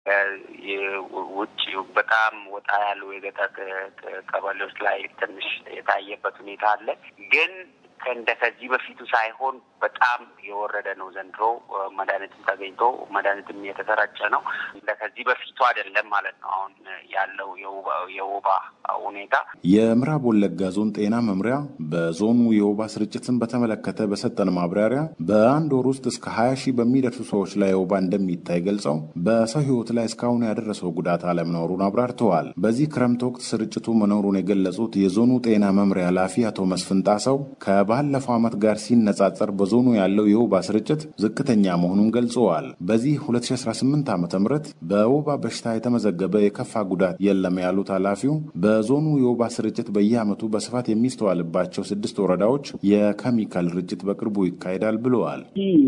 ውጭ በጣም ወጣ ያሉ የገጠር ቀበሌዎች ላይ ትንሽ የታየበት ሁኔታ አለ ግን እንደ ከዚህ በፊቱ ሳይሆን በጣም የወረደ ነው። ዘንድሮ መድኃኒትም ተገኝቶ መድኃኒትም የተሰራጨ ነው። እንደ ከዚህ በፊቱ አይደለም ማለት ነው። አሁን ያለው የወባ ሁኔታ የምዕራብ ወለጋ ዞን ጤና መምሪያ በዞኑ የወባ ስርጭትን በተመለከተ በሰጠን ማብራሪያ በአንድ ወር ውስጥ እስከ ሀያ ሺህ በሚደርሱ ሰዎች ላይ ወባ እንደሚታይ ገልጸው በሰው ሕይወት ላይ እስካሁን ያደረሰው ጉዳት አለመኖሩን አብራርተዋል። በዚህ ክረምት ወቅት ስርጭቱ መኖሩን የገለጹት የዞኑ ጤና መምሪያ ኃላፊ አቶ መስፍን ጣሰው ከባለፈው ዓመት ጋር ሲነጻጸር በዞኑ ያለው የወባ ስርጭት ዝቅተኛ መሆኑን ገልጸዋል። በዚህ 2018 ዓ ም በወባ በሽታ የተመዘገበ የከፋ ጉዳት የለም ያሉት ኃላፊው በዞኑ የወባ ስርጭት በየዓመቱ በስፋት የሚስተዋልባቸው ስድስት ወረዳዎች የኬሚካል ርጭት በቅርቡ ይካሄዳል ብለዋል።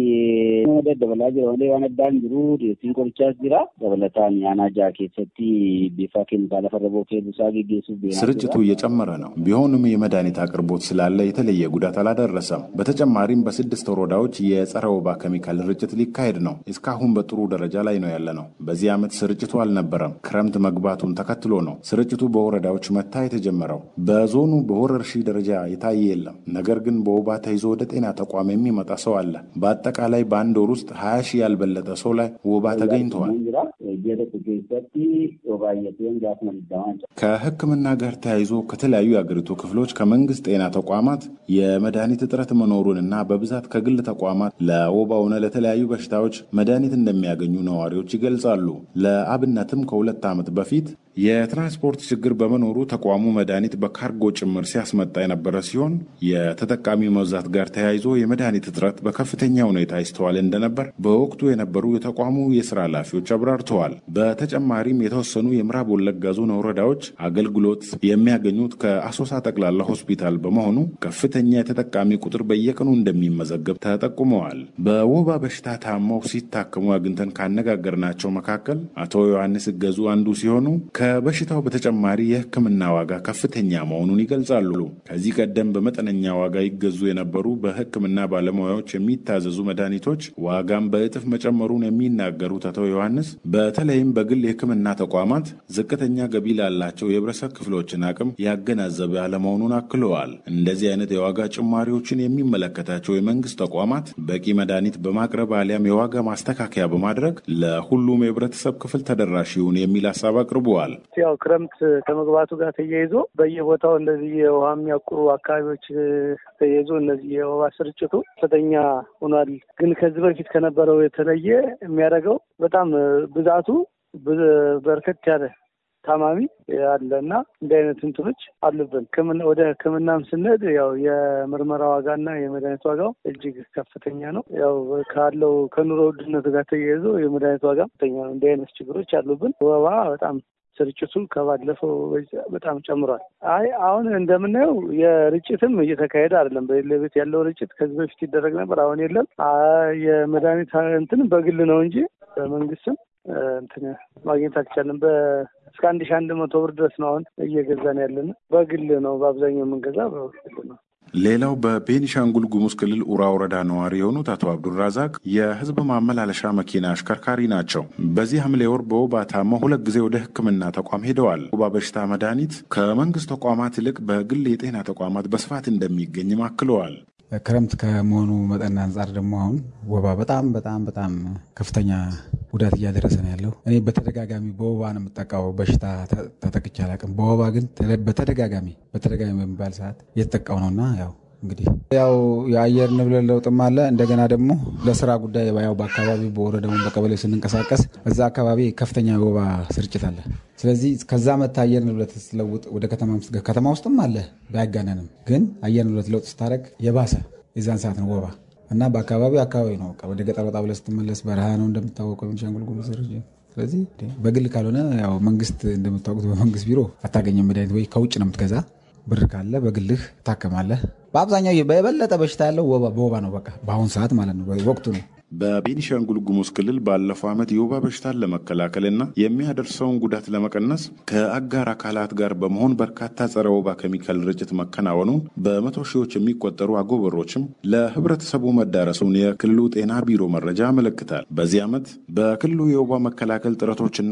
ስርጭቱ እየጨመረ ነው። ቢሆንም የመድኃኒት አቅርቦት ስላለ የተለየ ጉዳት አላደረሰም። በተጨማሪም በስድስት ወረዳዎች የጸረ ወባ ኬሚካል ርጭት ሊካሄድ ነው። እስካሁን በጥሩ ደረጃ ላይ ነው ያለ ነው። በዚህ ዓመት ስርጭቱ አልነበረም። ክረምት መግባቱን ተከትሎ ነው ስርጭቱ በወረዳዎች መታየት የጀመረው። በዞኑ በወረርሽኝ ደረጃ የታየ የለም። ነገር ግን በወባ ተይዞ ወደ ጤና ተቋም የሚመጣ ሰው አለ። በአጠቃላይ በአንድ ወር ውስጥ ሀያ ሺህ ያልበለጠ ሰው ላይ ወባ ተገኝተዋል። ከሕክምና ጋር ተያይዞ ከተለያዩ የአገሪቱ ክፍሎች ከመንግስት ጤና ተቋማት የመድኃኒት እጥረት መኖሩንና በብዛት ከግል ተቋማት ለወባ ሆነ ለተለያዩ በሽታዎች መድኃኒት እንደሚያገኙ ነዋሪዎች ይገልጻሉ። ለአብነትም ከሁለት ዓመት በፊት የትራንስፖርት ችግር በመኖሩ ተቋሙ መድኃኒት በካርጎ ጭምር ሲያስመጣ የነበረ ሲሆን የተጠቃሚ መብዛት ጋር ተያይዞ የመድኃኒት እጥረት በከፍተኛ ሁኔታ ይስተዋል እንደነበር በወቅቱ የነበሩ የተቋሙ የስራ ኃላፊዎች አብራርተዋል። በተጨማሪም የተወሰኑ የምዕራብ ወለጋ ዞን ወረዳዎች አገልግሎት የሚያገኙት ከአሶሳ ጠቅላላ ሆስፒታል በመሆኑ ከፍተኛ የተጠቃሚ ቁጥር በየቀኑ እንደሚመዘገብ ተጠቁመዋል። በወባ በሽታ ታመው ሲታከሙ አግኝተን ካነጋገርናቸው መካከል አቶ ዮሐንስ እገዙ አንዱ ሲሆኑ ከበሽታው በተጨማሪ የሕክምና ዋጋ ከፍተኛ መሆኑን ይገልጻሉ። ከዚህ ቀደም በመጠነኛ ዋጋ ይገዙ የነበሩ በሕክምና ባለሙያዎች የሚታዘዙ መድኃኒቶች ዋጋም በእጥፍ መጨመሩን የሚናገሩት አቶ ዮሐንስ በተለይም በግል የሕክምና ተቋማት ዝቅተኛ ገቢ ላላቸው የህብረተሰብ ክፍሎችን አቅም ያገናዘበ አለመሆኑን አክለዋል። እንደዚህ አይነት የዋጋ ጭማሪዎችን የሚመለከታቸው የመንግስት ተቋማት በቂ መድኃኒት በማቅረብ አሊያም የዋጋ ማስተካከያ በማድረግ ለሁሉም የህብረተሰብ ክፍል ተደራሽ ይሁን የሚል ሀሳብ አቅርበዋል። ያው ክረምት ከመግባቱ ጋር ተያይዞ በየቦታው እንደዚህ የውሃ የሚያቁሩ አካባቢዎች ተያይዞ እነዚህ የወባ ስርጭቱ ከፍተኛ ሆኗል። ግን ከዚህ በፊት ከነበረው የተለየ የሚያደርገው በጣም ብዛቱ በርከት ያለ ታማሚ አለ እና እንዲህ አይነት እንትኖች አሉብን። ወደ ሕክምናም ስንሄድ ያው የምርመራ ዋጋና የመድኃኒት ዋጋው እጅግ ከፍተኛ ነው። ያው ካለው ከኑሮ ውድነቱ ጋር ተያይዞ የመድኃኒት ዋጋ ከፍተኛ ነው። እንዲህ አይነት ችግሮች አሉብን። ወባ በጣም ስርጭቱ ከባለፈው በጣም ጨምሯል። አይ አሁን እንደምናየው የርጭትም እየተካሄደ አይደለም። በሌለቤት ያለው ርጭት ከዚህ በፊት ይደረግ ነበር፣ አሁን የለም። የመድኃኒት እንትን በግል ነው እንጂ በመንግስትም እንትን ማግኘት አልቻለም። እስከ አንድ ሺ አንድ መቶ ብር ድረስ ነው አሁን እየገዛን ያለን። በግል ነው በአብዛኛው የምንገዛ በግል ነው። ሌላው በቤኒሻንጉል ጉሙዝ ክልል ኡራ ወረዳ ነዋሪ የሆኑት አቶ አብዱራዛቅ የህዝብ ማመላለሻ መኪና አሽከርካሪ ናቸው። በዚህ ሐምሌ ወር በወባ ታመው ሁለት ጊዜ ወደ ሕክምና ተቋም ሄደዋል። ወባ በሽታ መድኃኒት ከመንግስት ተቋማት ይልቅ በግል የጤና ተቋማት በስፋት እንደሚገኝም አክለዋል። ክረምት ከመሆኑ መጠን አንጻር ደግሞ አሁን ወባ በጣም በጣም በጣም ከፍተኛ ጉዳት እያደረሰ ነው ያለው። እኔ በተደጋጋሚ በወባ ነው የምጠቃው። በሽታ ተጠቅቼ አላውቅም። በወባ ግን በተደጋጋሚ በተደጋጋሚ በሚባል ሰዓት እየተጠቃው ነውና ያው እንግዲህ ያው የአየር ንብረት ለውጥም አለ። እንደገና ደግሞ ለስራ ጉዳይ ያው በአካባቢ በወረዳውን በቀበሌ ስንንቀሳቀስ እዛ አካባቢ ከፍተኛ የወባ ስርጭት አለ። ስለዚህ ከዛ መታ አየር ንብረት ስትለውጥ ወደ ከተማ ከተማ ውስጥም አለ ባያጋነንም፣ ግን አየር ንብረት ለውጥ ስታደርግ የባሰ የዛን ሰዓት ነው ወባ እና በአካባቢው አካባቢ ነው። ወደ ገጠር ወጣ ብለህ ስትመለስ በረሃ ነው እንደምታወቀው ቤኒሻንጉል ጉሙዝ። ስለዚህ በግል ካልሆነ ያው መንግስት እንደምታወቁት በመንግስት ቢሮ አታገኘም መድኃኒት ወይ ከውጭ ነው የምትገዛ ብር ካለ በግልህ ታከማለህ። በአብዛኛው በበለጠ በሽታ ያለው በወባ ነው። በቃ በአሁኑ ሰዓት ማለት ነው ወቅቱ ነው። በቤኒሻንጉል ጉሙዝ ክልል ባለፈው ዓመት የወባ በሽታን ለመከላከልና የሚያደርሰውን ጉዳት ለመቀነስ ከአጋር አካላት ጋር በመሆን በርካታ ጸረ ወባ ኬሚካል ርጭት መከናወኑን በመቶ ሺዎች የሚቆጠሩ አጎበሮችም ለህብረተሰቡ መዳረሱን የክልሉ ጤና ቢሮ መረጃ ያመለክታል። በዚህ ዓመት በክልሉ የወባ መከላከል ጥረቶችና